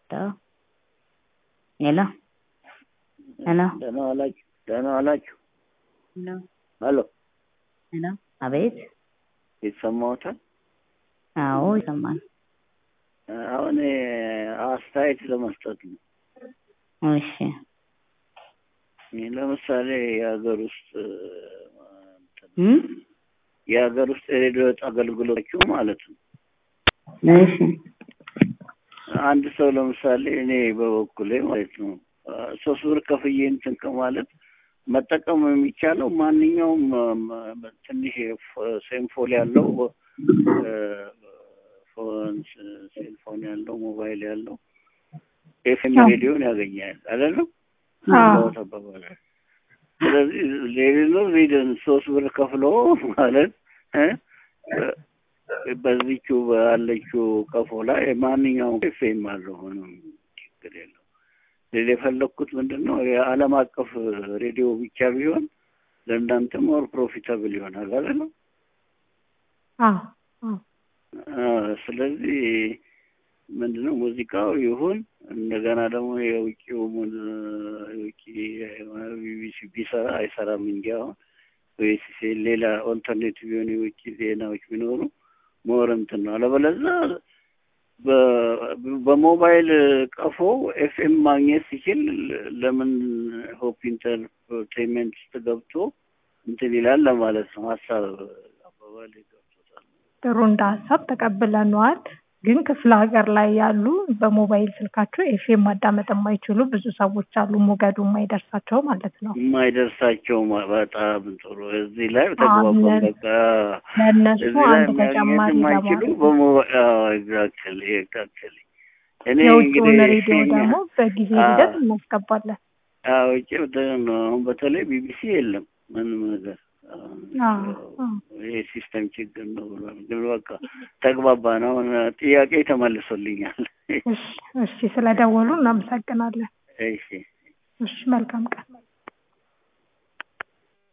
ሄሎ ሄሎ ደህና ዋላችሁ? ደህና ዋላችሁ? ሄሎ ሄሎ ሄሎ አቤት ይሰማዎታል? አዎ ይሰማል። አሁን አስተያየት ለመስጠት ነው። እሺ ለምሳሌ የሀገር ውስጥ እም የሀገር ውስጥ የሬዲዮ አገልግሎቶቹ ማለት ነው። እሺ አንድ ሰው ለምሳሌ እኔ በበኩሌ ማለት ነው ሶስት ብር ከፍዬ እንትን ከማለት መጠቀም የሚቻለው ማንኛውም ትንሽ ሴንፎን ያለው ሴልፎን ያለው ሞባይል ያለው ኤፍኤም ሬዲዮን ያገኛል አይደለም? ስለዚህ ሌሎች ሪድን ሶስት ብር ከፍሎ ማለት በዚቹ ባለችው ቀፎ ላይ ማንኛውም ኤፍኤም አለው ሆኖም ችግር የለው። ሌላ የፈለግኩት ምንድን ነው የዓለም አቀፍ ሬዲዮ ብቻ ቢሆን ለእናንተ ሞር ፕሮፊታብል ይሆናል አይደለም? ስለዚህ ምንድነው ሙዚቃው ይሁን እንደገና ደግሞ የውጭው የውጭ ቢቢሲ ቢሰራ አይሰራም እንጂ አሁን ወይስ ሌላ ኦልተርኔቲቭ የሆኑ የውጭ ዜናዎች ቢኖሩ ሞር እንትን ነው። አለበለዚያ በሞባይል ቀፎ ኤፍኤም ማግኘት ሲችል ለምን ሆፕ ኢንተርቴንመንት ውስጥ ገብቶ እንትን ይላል ለማለት ነው። ሀሳብ አባባል ገብቶታል። ጥሩ እንደ ሀሳብ ተቀብለነዋል። ግን ክፍለ ሀገር ላይ ያሉ በሞባይል ስልካቸው ኤፍኤም ማዳመጥ የማይችሉ ብዙ ሰዎች አሉ። ሞገዱ የማይደርሳቸው ማለት ነው። የማይደርሳቸው በጣም ጥሩ። እዚህ ላይ ተግባባን። በቃ ለእነሱ እዚህ ላይ አንድ ተጨማሪ የማይችሉ ለማለት በሞባይል ኤግዛክትሊ ኤግዛክትሊ እኔ የውጭውን እንግዲህ ሬዲዮ ደግሞ በጊዜ ሂደት እናስገባለን። ውጭ አሁን በተለይ ቢቢሲ የለም ምንም ነገር አዎ፣ አዎ። ይሄ ሲስተም ችግር ነው ብሏል። ግን በቃ ተግባባን። አሁን ጥያቄ ተመልሶልኛል። እሺ፣ እሺ። ስለደወሉ እናመሰግናለን። እሺ እሺ፣ መልካም ቀን።